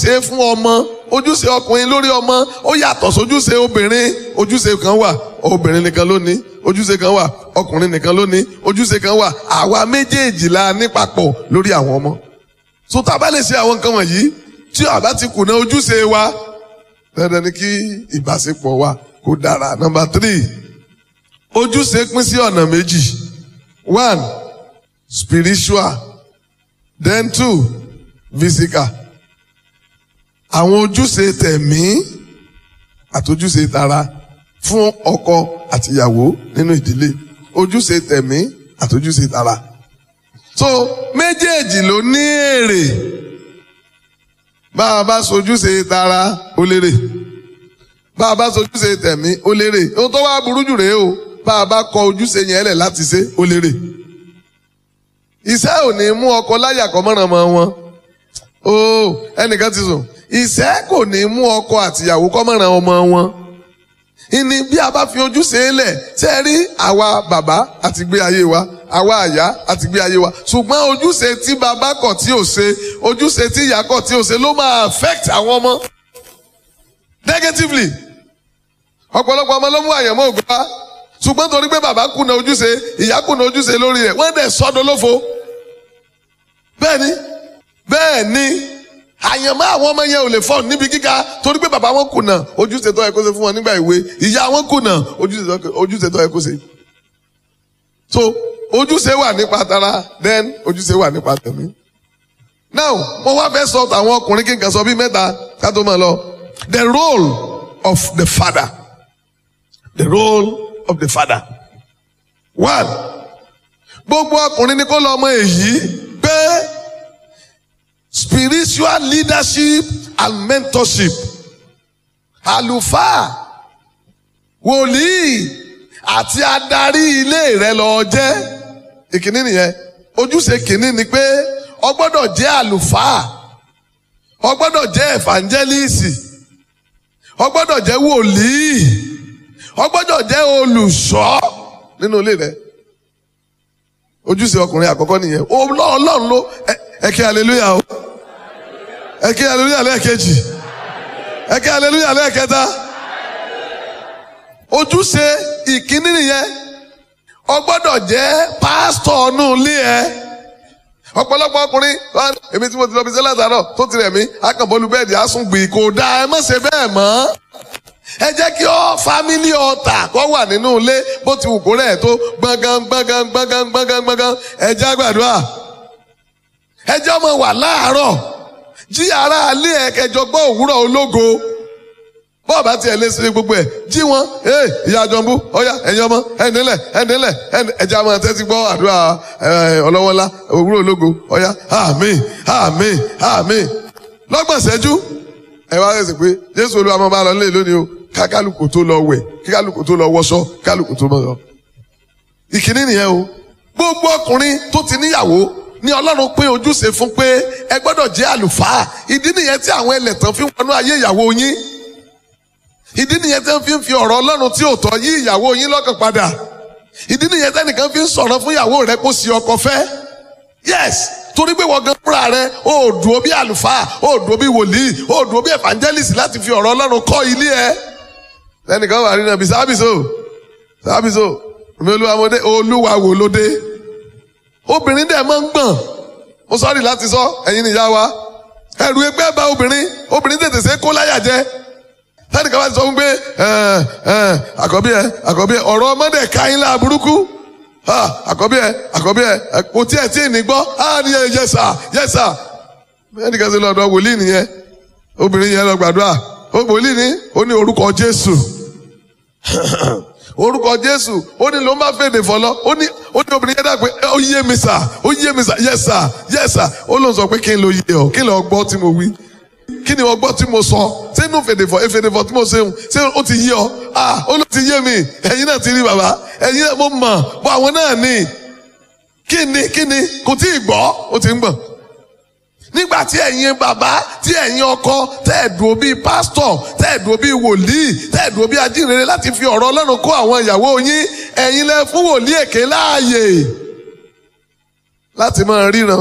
ṣe fún ọmọ ojúṣe ọkùnrin lórí ọmọ ó yàtọ̀ sójúṣe obìnrin ojúṣe kan wà obìnrin nìkan ló ní ojúṣe kan wà ọkùnrin nìkan ló ní ojúṣe kan wà àwa méjèèjì la ní papọ̀ lórí àwọn ọmọ so tá a bá lè ṣe àwọn nǹkan wọ̀nyí tí a bá ti kùnà ojúṣe wa dandan ni kí ìbáṣepọ̀ wa kó dára number three ojúṣe pín sí ọ̀nà méjì one spiritual then two physical àwọn ojúṣe tẹ̀mí àtojúṣe tara fún ọkọ àtìyàwó nínú ìdílé ojúṣe tẹ̀mí àtojúṣe tara so méjèèjì ló ní èrè bá a bá sojúṣe tara ó lérè bá a bá sojúṣe tẹ̀mí ó lérè ohun tó wá burú jù rèé o bá a bá kọ ojúṣe yẹn lẹ̀ láti ṣe ó lérè iṣẹ́ ò ní mú ọkọ láyà kọ́ mọ́ràn mọ́ wọn o ẹnìkan ti sùn iṣẹ́ kò ní mú ọkọ àtìyàwó kọ́ mọ́ràn ọmọ wọn ìní bí a bá fi ojúṣe lẹ̀ ṣe é rí àwa bàbá àti gbé ayé wa àwa àyà àti gbé ayé wa ṣùgbọ́n ojúṣe tí bàbá kọ̀ tí ò ṣe ojúṣe tí ìyá kọ̀ tí ò ṣe ló máa affect àwọn ọmọ negatively ọ̀pọ̀lọpọ̀ ọmọ ló mú àyànmọ́ ògbà wá ṣùgbọ́n torí pé bàbá kùnà ojúṣe ìyá kùnà ojúṣe lórí rẹ̀ wọ́n dẹ̀ sọ́dọ̀ lófo bẹ́ẹ̀ ni bẹ́ẹ̀ ni àyànmọ́ àwọn ọmọ yẹn ò lè fọ́ níbi gíga torí pé bàbá wọn kùnà ojúṣe tó yẹ kó ṣe fún wọn nígbà ìwé ìyá wọn kùnà ojúṣe tó yẹ kó ṣe. so ojúṣe wà nípa tara then ojúṣe wà nípa tẹ̀mí. now mo wá fẹ́ sọ àwọn ọkùnrin kí n kàn sọ bí mẹ́ta ká tó máa lọ the role of the father the role of the father one gbogbo ọkùnrin ni kó lọ ọmọ èyí pé spiritual leadership and mentorship àlùfáà wòlíì àti adarí ilé rẹ lọ jẹ́ ìkíní nìyẹn ojúṣe kìíní ni pé o gbọ́dọ̀ jẹ́ àlùfáà o gbọ́dọ̀ jẹ́ evangelist o gbọ́dọ̀ jẹ́ wòlíì o gbọ́dọ̀ jẹ́ olùṣọ́ nínú ilé rẹ ojúṣe ọkùnrin àkọ́kọ́ nìyẹn Ọlọ́run ló ẹ kí hallelujah o ẹ kí hallelujah lẹ́ẹ̀kejì ẹ kí hallelujah lẹ́ẹ̀kẹta ojúṣe ìkíní nìyẹn o gbọ́dọ̀ jẹ́ pásítọ̀ ọ̀nù ilé ẹ ọ̀pọ̀lọpọ̀ ọkùnrin èmi tí mo ti lọ bí sẹ́lẹ̀ àtàrọ̀ tó ti rẹ̀ mí akànbọ́lù bẹ́ẹ̀dì àsùngbì kò dáa ẹ má ṣe bẹ́ẹ̀ mọ́ ẹ jẹ́ kí ọ fámílì ọ̀tà kọ́ wà nínú ilé bó ti wù kó rẹ̀ tó gbọ̀ngàn gbọ̀ngàn gbọ̀ngàn gbọ̀ngàn gbọ̀ngàn ẹ jẹ́ àgbàdua ẹ jẹ́ ọmọ wà láàárọ̀ jí ara alẹ́ ẹ kẹjọ gbọ́ òwúrọ̀ ológo bọ́ọ̀bá tiẹ̀ lé sí gbogbo ẹ̀ jí wọn ee ìyá àjọmbú ọ̀yá ẹ̀yin ọmọ ẹ̀ndínlẹ̀ ẹ̀ndínlẹ̀ ẹ̀jẹ̀ àmọ́ tẹ́tí gbọ́ àdúrà ọlọ́wọ́lá òwúrọ̀ ológo ọ̀yá àmín àmín àmín lọ́gbọ̀n ṣẹ́jú ẹ wá rẹ̀ sí pé jésù olúwa máa bá lọ nílé lónìí o ká kálukú tó lọ wẹ̀ kí kálukú tó lọ wọṣọ kálukú tó lọ. ìkíní nìyẹn o gbogbo ọkùnrin tó ti níyàwó ní ọlọ́run pín ojúṣe fún pé ẹ gbọ́dọ̀ jẹ́ àlùfáà ìdí nìyẹn tí àwọn ẹlẹ́tàn fi wọnú ayé ìyàwó yín ìdí nìyẹn tí wọ́n fi ń fi ọ̀rọ̀ ọlọ́run tí ò tọ́ yí ìyàwó yín lọ́kàn padà ìdí nìyẹn tẹ́nìkan fi ń sọ̀rọ̀ fún ìyàwó rẹ kó sí ọkọ fẹ́ yes torí pé wọ́n gan fúnra rẹ ó dúró bí àlùfáà ó dúró bí wòlíì ó dúró bí evangelist láti fi ọ̀rọ̀ ọlọ́run kọ́ ilé ẹ tẹ́nìkan wà nínú ẹbí sábìsò sábìsò mi olúwa mo dé olúwa wò ló dé obìnrin dẹ̀ máa ń gbọ̀n mo sọ́ọ̀rì láti sọ ẹ̀yin nìyá wa ẹ̀rù ẹgbẹ́ bá obìnrin obìnrin tètè ṣe kó láyà jẹ tẹ́nìkan bá ti sọ fún pé àkọ́bí ẹ àkọ́bí ẹ ọ̀rọ̀ ọmọdé káyín lá burúkú àkọ́bí ẹ àkọ́bí ẹ kò tí ẹ tí ì ní gbọ́ á ní ẹ yẹsà yẹsà ẹnìkan ṣe lọ́dọ̀ wòlíì nìyẹn obìnrin yẹn lọ gbàdúrà wòlíì ní ó ní orúkọ Jésù orúkọ Jésù ó ní ló ń bá fèdè fọlọ ó ní ó ní obìnrin yẹn dà pé ó yé mi sà ó yé mi sà yẹsà yẹsà ó lóun sọ pé kí n lo yé ọ kí n lọ gbọ́ tí mo wí kí ni wọ́n gbọ́ tí mo sọ sínú fèdèfọ̀ efèdèfọ̀ tí mo ṣe hùn ṣé ó ti yé ọ ah ó ló ti yé mi ẹ̀yin náà ti rí bàbá ẹ̀yin náà mo mọ̀ bọ́ àwọn náà ní kí ni kí ni kò tí ì gbọ́ ó ti ń gbọ̀n nígbà tí ẹ̀yin bàbá tí ẹ̀yin ọkọ tẹ́ẹ̀dùn bíi pásítọ̀ tẹ́ẹ̀dùn bíi wòlíì tẹ́ẹ̀dùn bíi ajínrere láti fi ọ̀rọ̀ Ọlọ́run kó àwọn ìyàwó yín ẹ̀yin lẹ fún wòlíì èké láàyè láti máa ríran